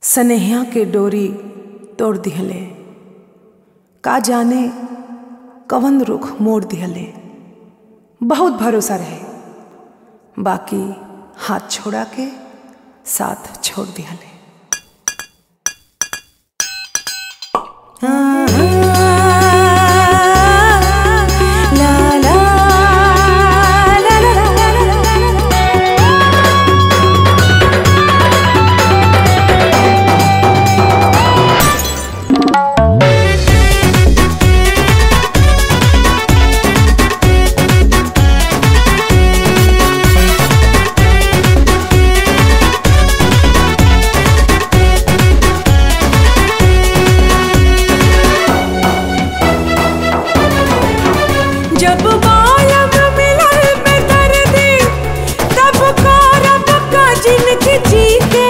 सनेहिया के डोरी तोड़ दिहले का जाने कवन रुख मोड़ दिहले बहुत भरोसा रहे बाकी हाथ छोड़ा के साथ छोड़ दिहले ला ला ला ला ला जब बालम मिलल में दर्दी तब करब का जिनकी जीते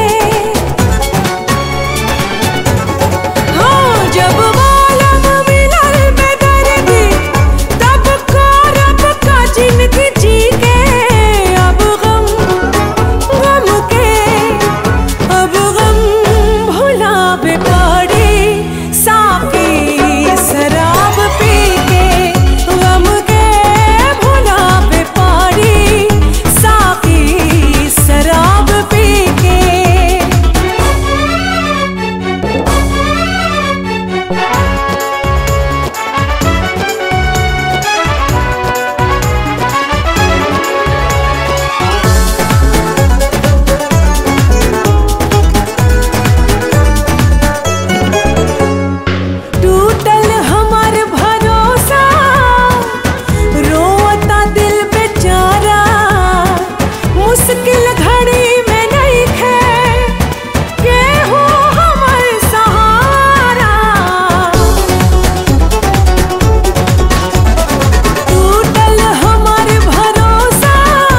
हाँ जब बालम मिलल में दर्दी तब करब का जिनकी जीते अब गम गम के अब गम भुलावे पड़ी साकी शराब पी के गम के भुलावे पड़ी साकी शराब पी के टूटल हमार भरोसा रोता दिल बेचारा मुश्किल घड़ी में नहीं खे केहू हमर सहारा टूटल हमार भरोसा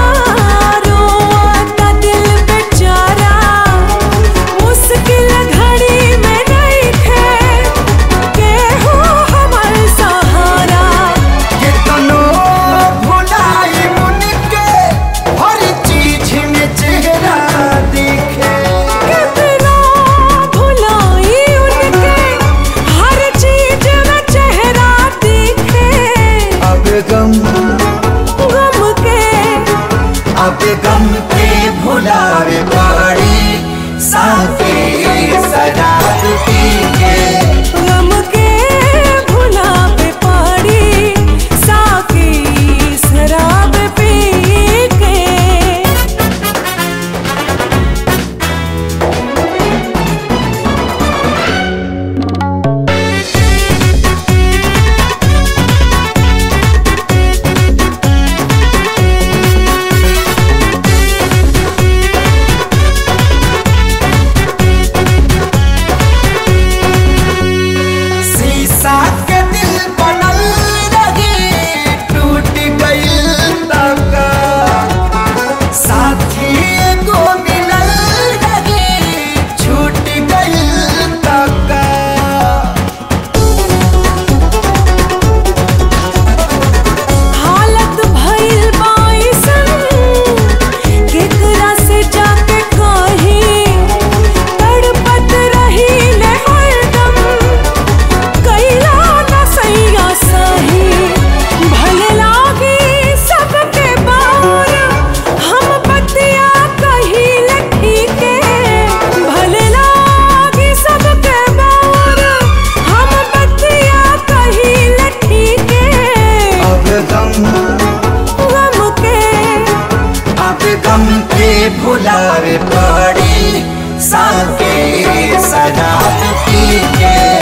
रोता दिल बेचारा मुश्किल घड़ी में नहीं खे केहू हमर सहारा कितनो भुलाई मुन के हर चीज में चेहरा दिखे कितना भुलाई उनके हर चीज में चेहरा दिखे अब गम गम के अब गम के भुलावे पड़ी साथे शराब पी के गम के भुलावे पड़ी साकी शराब पी के शीशा के दिल बनल रही टूट गइल तक साथी एगो मिलल रही छूट गइल तक हालत भइल बाइसन केकरा से जाके कही तड़पत रही ले हरदम कैला न सैया सही भले लागी सबके बार हम बतिया कही ठीके भले लागी सबके बार हम बतिया कही ठीके अब गम गम के अब गम के भुलावे पड़ी साके शराब पी के